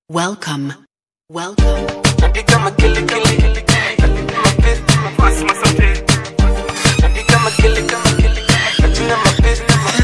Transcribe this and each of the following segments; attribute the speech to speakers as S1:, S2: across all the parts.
S1: Welcome. Welcome.
S2: Napiga makele kele kele mapenzi mafasi masote Napiga makele kama kele Natina mapenzi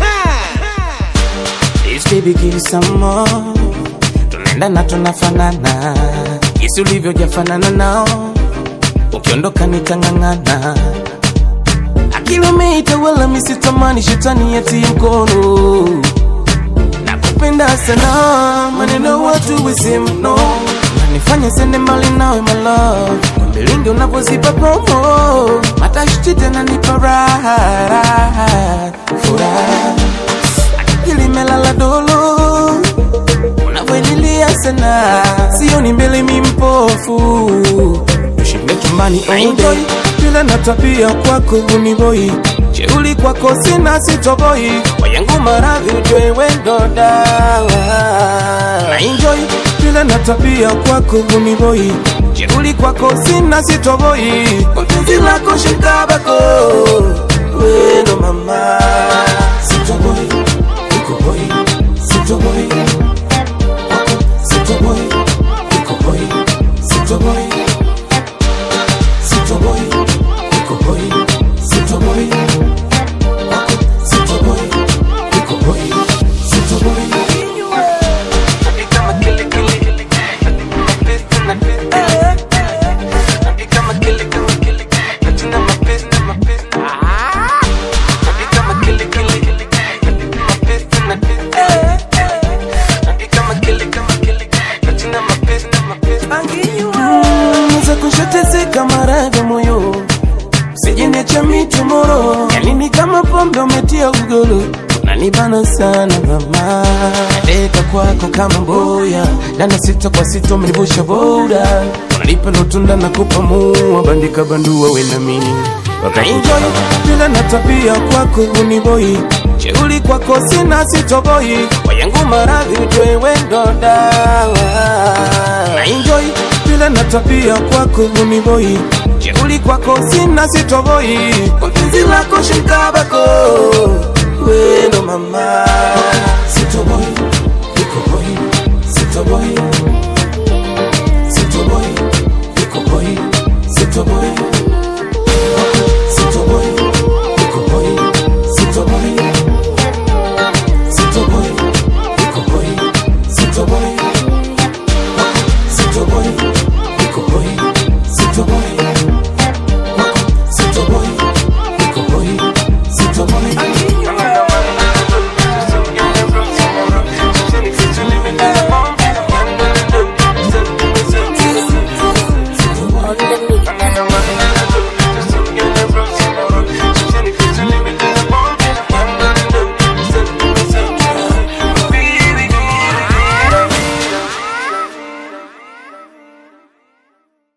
S2: This baby give some more Tunaenda na tunafanana Jinsi ulivyojafanana nao Ukiondoka nitang'ang'ana Akili umeita wala misitamani shetani yati mkono nakupenda sana maneno watu wisimno nanifanya sende mbali nawe my love mbilingi unavyozipa promo matashti tena nipa raha raha, furaha akili melala dolo unavyoililia sana sioni mbele mimpofu tushinde chumbani enjoy vile na tabia kwako uniboi jeuli kwako sina sitoboi wayangu maradhi ujwe wendo dawa na enjoy vile na tabia kwako uniboi jeuli kwako sina sitoboi kwa penzi lako shikabako wendo mama sitoboi iko boy sitoboi kwako sitoboi iko boy sitoboi sitoboi iko boy sitoboi kwako sitoboi iko boy sitoboi Napiga makele kele kele mapenzi na mapenzi Napiga makele kama kele natina mapenzi na mapenzi Napiga makele kele kele mapenzi na mapenzi Napiga makele kama kele natina mapenzi na mapenzi Naweza kushateseka maradhi moyo Usijiniacha mitumoro Yanini kama pombe umetia ugolo Unanibana sana mama Nadeka kwako kama mboya Dana sita kwa sita umenivusha boda Unanipa lotunda na kupa mua Bandika bandua we na mimi Enjoy vile na tabia kwako uniboi Cheuli kwako sina sitoboi Wayangu maradhi ujwe wendo dawa Na enjoy vile na tabia kwako uniboi Jeuli kwako sina sitoboi Kwa penzi lako shikabako Wendo mama Sitoboi, iko boy Sitoboi,